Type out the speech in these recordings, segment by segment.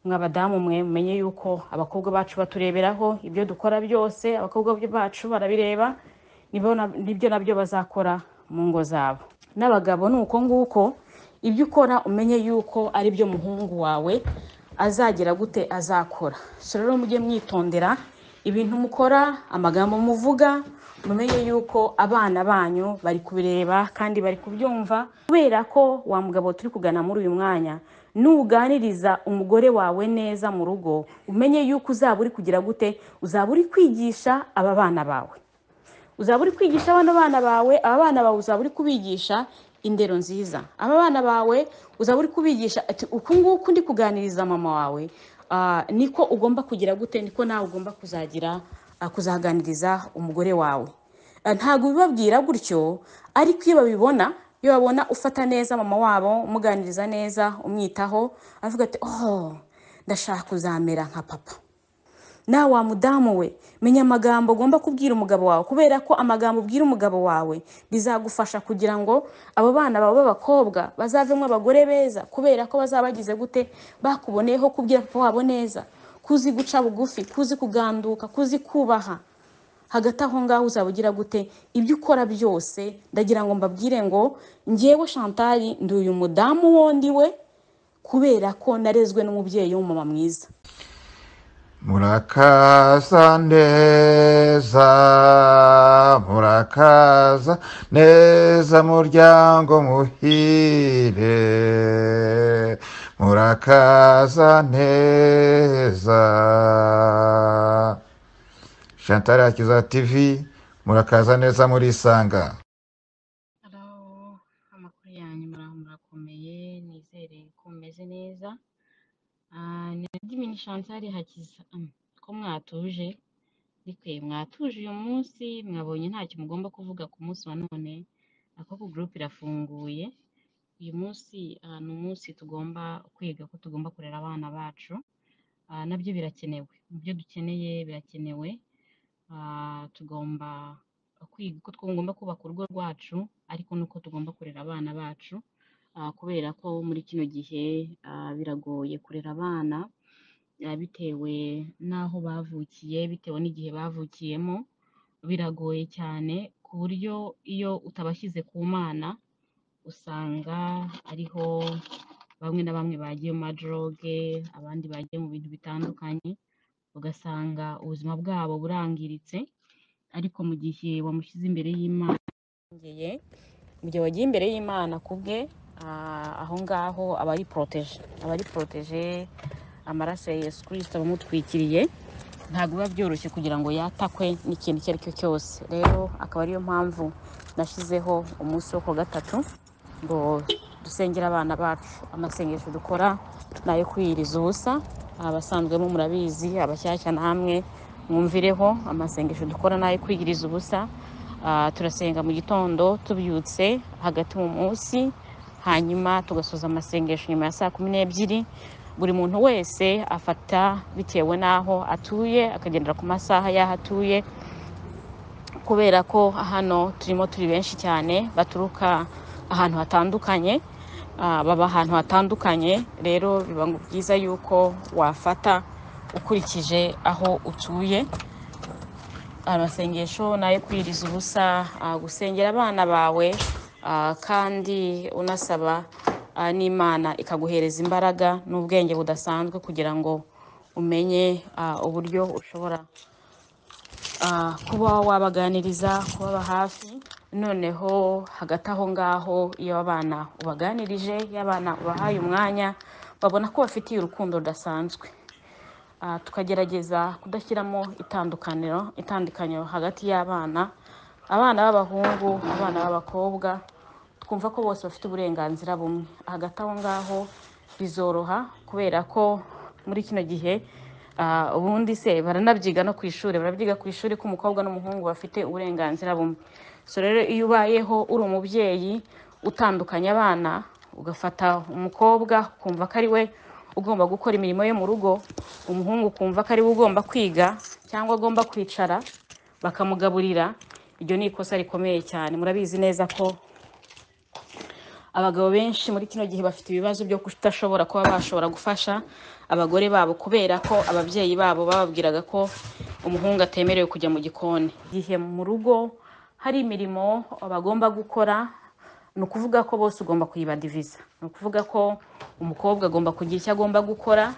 mwa badamu mwe mumenye yuko abakobwa bacu batureberaho ibyo dukora byose abakobwa bacu barabireba nibo na- nibyo nabyo bazakora mu ngo zabo n'abagabo ni uko nguko ibyo ukora umenye yuko ari byo muhungu wawe azagira gute azakora so rero mujye mwitondera ibintu mukora amagambo muvuga mumenye yuko abana banyu bari kubireba kandi bari kubyumva kubera ko wa mugabo turi kugana muri uyu mwanya nuganiriza umugore wawe neza mu rugo umenye yuko uzaba uri kugira gute uzaba uri kwigisha aba bana bawe uzaba uri kwigisha abana bana bawe aba bana bawe uzaba uri kubigisha indero nziza aba bana bawe uzaba uri kubigisha ati uku nguku ndi kuganiriza mama wawe ah, niko ugomba kugira gute niko nawe ugomba kuzagira ah, kuzaganiriza umugore wawe Ah, ntabwo ubibabwira gutyo ariko iyo babibona iyo babona ufata neza mama wabo umuganiriza neza umwitaho avuga ati oh ndashaka kuzamera nka papa nawe wa mudamu we menya amagambo ugomba kubwira umugabo wawe kubera ko amagambo ubwira umugabo wawe bizagufasha kugira ngo abo bana bawe b'abakobwa bazavemo abagore beza kubera ko bazaba bagize gute bakuboneyeho kubwira papa wabo neza kuzi guca bugufi kuzi kuganduka kuzi kubaha hagati aho ngaho uzaba ugira gute ibyo ukora byose ndagira ngo mbabwire ngo njyewe shantari ndi uyu mudamu wundi we kubera ko narezwe n'umubyeyi w'umumama mwiza murakaza neza murakaza neza muryango muhire murakaza neza chantal akiza tv murakaza neza murisanga Hello, amakuru yanyu muraho murakomeye nizere ko mumeze neza Ah, ni ndimi ni Chantal Hakiza Mm, ko mwatuje rikwe mwatuje uyu munsi mwabonye ntacyo mugomba kuvuga ku munsi wa none akoko group irafunguye uyu munsi ah, ni umunsi tugomba kwiga ko tugomba kurera abana bacu Ah, nabyo birakenewe mu byo dukeneye birakenewe Ah, tugomba kwiga ko tugomba kubaka urugo rwacu ariko nuko tugomba kurera abana bacu ah, kubera ko muri kino gihe ah, biragoye kurera abana ah, bitewe n'aho bavukiye bitewe n'igihe bavukiyemo biragoye cyane ku buryo iyo utabashyize ku mana usanga ariho bamwe na bamwe bagiye mu madroge abandi bagiye mu bintu bitandukanye ugasanga ubuzima bwabo burangiritse ariko mu gihe wamushyize imbere y'imana yongeye mu gihe wagiye imbere y'imana ku bwe ah, aho ngaho aba ari poroteje aba ari poroteje amaraso ya yesu kirisita abamutwikiriye ntabwo biba byoroshye kugira ngo yatakwe n'ikintu icyo ari cyo cyose rero akaba ariyo mpamvu nashyizeho umunsi wo ku wa gatatu ngo dusengere abana bacu amasengesho dukora ni ayo kwiyiriza ubusa abasanzwemo murabizi abashyashya namwe mwumvireho amasengesho dukora ni ayo kwiyiriza ubusa Ah, turasenga mu gitondo tubyutse hagati mu munsi hanyuma tugasoza amasengesho nyuma ya saa kumi n'ebyiri buri muntu wese afata bitewe n'aho atuye akagendera ku masaha y'aho atuye kubera ko hano turimo turi benshi cyane baturuka ahantu hatandukanye ah, baba ahantu hatandukanye rero biba ngo byiza yuko wafata ukurikije aho utuye amasengesho nayo kwiriza ubusa ah, gusengera abana bawe ah, kandi unasaba ah, n'imana ikaguhereza imbaraga n'ubwenge budasanzwe kugira ngo umenye ah, uburyo ushobora ah, kuba wabaganiriza kubaba hafi noneho hagati aho ngaho iyo abana ubaganirije iyo abana ubahaye umwanya babona ko bafitiye urukundo rudasanzwe Ah, tukagerageza kudashyiramo itandukaniro itandukaniro hagati y'abana abana b'abahungu abana b'abakobwa twumva ko bose bafite uburenganzira bumwe hagati aho ngaho bizoroha kubera ko muri kino gihe ah, ubundi se baranabyiga no ku ishuri barabyiga ku ishuri ko umukobwa n'umuhungu bafite uburenganzira bumwe so rero iyo ubayeho uri umubyeyi utandukanya abana ugafata umukobwa ukumva ko ari we ugomba gukora imirimo yo mu rugo umuhungu ukumva ko ari we ugomba kwiga cyangwa agomba kwicara bakamugaburira iryo ni ikosa rikomeye cyane murabizi neza ko abagabo benshi muri kino gihe bafite ibibazo byo kudashobora kuba bashobora gufasha abagore babo kubera ko ababyeyi babo bababwiraga ko umuhungu atemerewe kujya mu gikoni igihe mu rugo hari imirimo bagomba gukora ni ukuvuga ko bose ugomba kuyibadiviza ni ukuvuga ko umukobwa agomba kugira icyo agomba gukora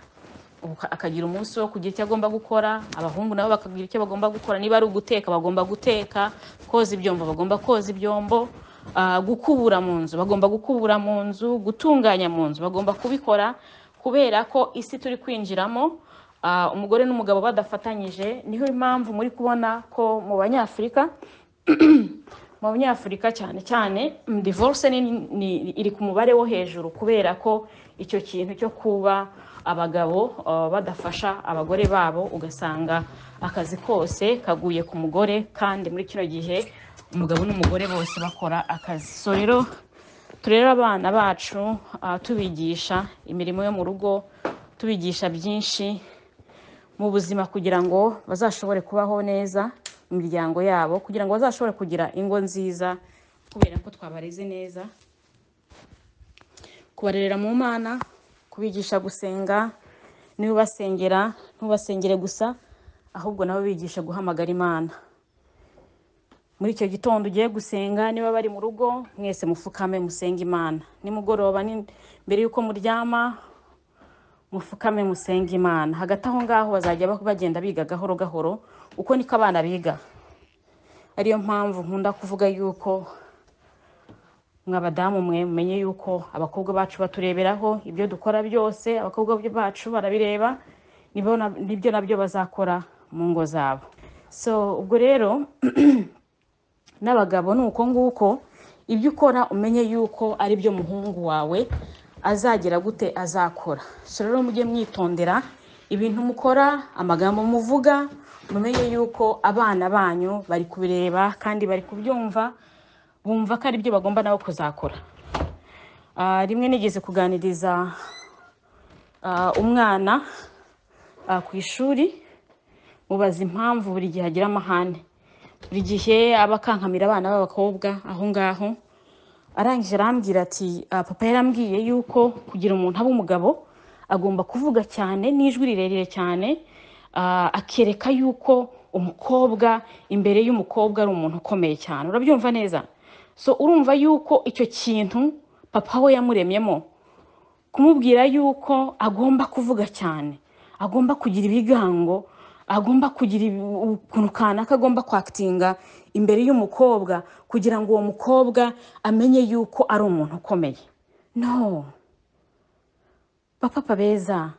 uka- akagira umunsi wo kugira icyo agomba gukora abahungu nabo bakagira icyo bagomba gukora niba ari uguteka bagomba guteka koza ibyombo bagomba koza ibyombo ah, gukubura mu nzu bagomba gukubura mu nzu gutunganya mu nzu bagomba kubikora kubera ko isi turi kwinjiramo ah, umugore n'umugabo badafatanyije niho impamvu muri kubona ko mu banyafurika mu banyafurika cyane cyane mm, divorce ni, ni, iri ku mubare wo hejuru kubera ko icyo kintu cyo kuba abagabo uh, badafasha abagore babo ugasanga akazi kose kaguye ku mugore kandi muri kino gihe umugabo n'umugore bose bakora akazi so rero turere abana bacu uh, tubigisha imirimo yo mu rugo tubigisha byinshi mu buzima kugira ngo bazashobore kubaho neza mu miryango yabo kugira ngo bazashobore kugira ingo nziza kubera ko twabareze neza kubarerera mu mana kubigisha gusenga n'ubasengera ntubasengere gusa ahubwo nabo bigisha guhamagara imana muri icyo gitondo ugiye gusenga niba bari mu rugo mwese mufukame musenge imana nimugoroba ni- mbere y'uko muryama mufukame musenge imana hagati aho ngaho bazajya ba- bagenda biga gahoro gahoro uko niko abana biga ariyo mpamvu nkunda kuvuga yuko mwe abadamu mwe mumenye yuko abakobwa bacu batureberaho ibyo dukora byose abakobwa bacu barabireba nibyo na- nibyo nabyo bazakora mu ngo zabo so ubwo rero n'abagabo ni uko nguko ibyo ukora umenye yuko ari byo muhungu wawe azagira gute azakora so rero mujye mwitondera ibintu mukora amagambo muvuga mumenye yuko abana banyu bari kubireba kandi bari kubyumva bumva ko ari byo bagomba nabo kuzakora Ah, rimwe nigeze kuganiriza ah, umwana ah, ku ishuri mubaza impamvu buri gihe agira amahane buri gihe aba akankamira abana b'abakobwa aho ngaho arangije arambwira ati "Ah, papa yarambwiye yuko kugira umuntu aba umugabo agomba kuvuga cyane n'ijwi rirerire cyane ah, akereka yuko umukobwa imbere y'umukobwa ari umuntu ukomeye cyane urabyumva neza so urumva yuko icyo kintu papa we yamuremyemo kumubwira yuko agomba kuvuga cyane agomba kugira ibigango agomba kugira ibi- ukuntu kanaka agomba kwakitinga imbere y'umukobwa kugira ngo uwo mukobwa amenye yuko ari umuntu ukomeye no bapapa beza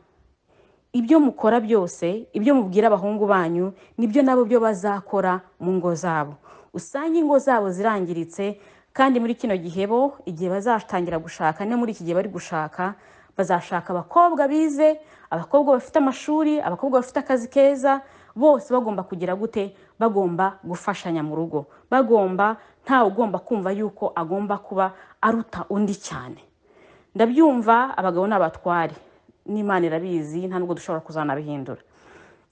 ibyo mukora byose ibyo mubwira abahungu banyu nibyo nabo byo bazakora mu ngo zabo usanga ingo zabo zirangiritse kandi muri kino gihe bo igihe bazatangira gushaka no muri iki gihe bari gushaka bazashaka abakobwa bize abakobwa bafite amashuri abakobwa bafite akazi keza bose bagomba kugira gute bagomba gufashanya mu rugo bagomba ntawe ugomba kumva yuko agomba kuba aruta undi cyane ndabyumva abagabo ni abatware n'imana irabizi nta nubwo dushobora kuzanabihindura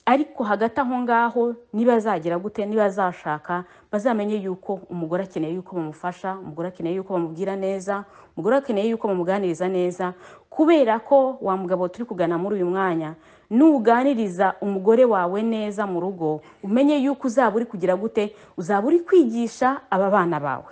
ariko hagati aho ngaho niba azagira gute niba azashaka bazamenye yuko umugore akeneye yuko bamufasha umugore akeneye yuko bamubwira neza umugore akeneye yuko bamuganiriza neza kubera ko wa mugabo turi kugana muri uyu mwanya nuganiriza umugore wawe neza mu rugo umenye yuko uzaba uri kugira gute uzaba uri kwigisha aba bana bawe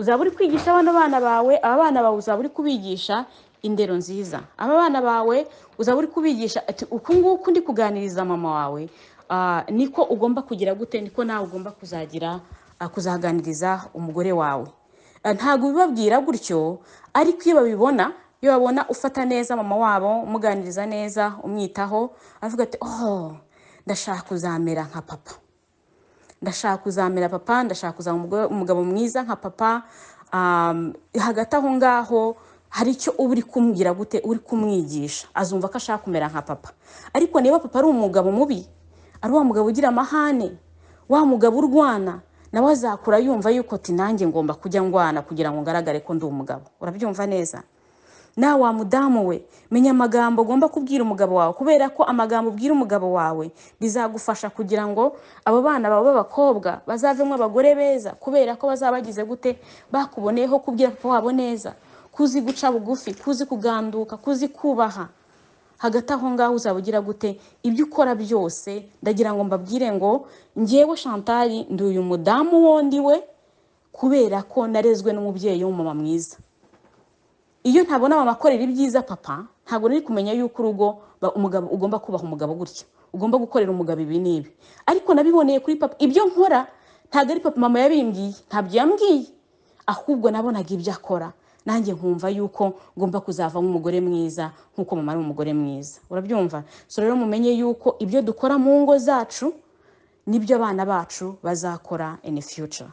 uzaba uri kwigisha abana bana bawe aba bana bawe uzaba uri kubigisha indero nziza aba bana bawe uzaba uri kubigisha ati uku nguku ndi kuganiriza mama wawe ah, niko ugomba kugira gute niko nawe ugomba kuzagira ah, kuzaganiriza umugore wawe Ah, ntabwo ubibabwira gutyo ariko iyo babibona iyo babona ufata neza mama wabo umuganiriza neza umwitaho avuga ati oh ndashaka kuzamera nka papa ndashaka kuzamera papa ndashaka kuzaba umugore- umugabo mwiza nka papa um, hagati aho ngaho hari icyo uba uri kumubwira gute uri kumwigisha azumva ko ashaka kumera nka papa ariko niba papa ari umugabo mubi ari wa mugabo ugira amahane wa mugabo urwana nawe azakura yumva yuko ati nanjye ngomba kujya ndwana kugira ngo ngaragare ko ndi umugabo urabyumva neza nawe wa mudamu we menya amagambo ugomba kubwira umugabo wawe kubera ko amagambo ubwira umugabo wawe bizagufasha kugira ngo abo bana bawe b'abakobwa bazavemo abagore beza kubera ko bazaba bagize gute bakuboneyeho kubwira papa wabo neza kuzi guca bugufi kuzi kuganduka kuzi kubaha hagati aho ngaho uzaba ugira gute ibyo ukora byose ndagira ngo mbabwire ngo ngewe shantari ndi uyu mudamu wundi we kubera ko narezwe n'umubyeyi w'umumama mwiza iyo ntabona mama akorera ibyiza papa ntabwo nari kumenya yuko urugo ba- umugabo ugomba kubaha umugabo gutya ugomba gukorera umugabo ibi n'ibi ariko nabiboneye kuri papa ibyo nkora ntabwo ari papa mama yabimbwiye ntabyo yambwiye ahubwo nabonaga ibyo akora nanjye nkumva yuko ngomba kuzavamo umugore mwiza nk'uko mama ari umugore mwiza urabyumva so rero mumenye yuko ibyo dukora mu ngo zacu nibyo abana bacu bazakora in future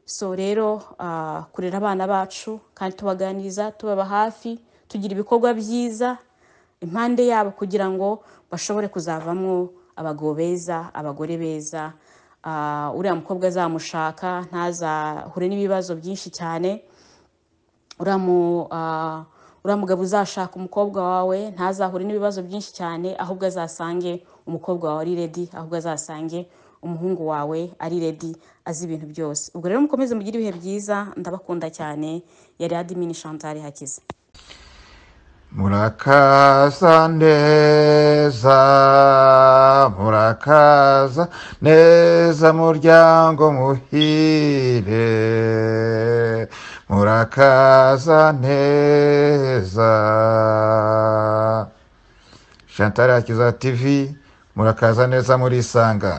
so rero ah, kurera abana bacu kandi tubaganiriza tubaba hafi tugira ibikorwa byiza impande yabo kugira ngo bashobore kuzavamo abagabo beza abagore beza ah, uriya mukobwa azamushaka ntazahure n'ibibazo byinshi cyane uramu ah, uriya mugabo uzashaka umukobwa wawe ntazahure n'ibibazo byinshi cyane ahubwo azasange umukobwa wawe ari redi ahubwo azasange umuhungu wawe ari redi azi ibintu byose ubwo rero mukomeze mugire ibihe byiza ndabakunda cyane yari adimini shantari hakiza murakaza neza murakaza neza muryango muhire murakaza neza shantara ya kiza tv murakaza neza murisanga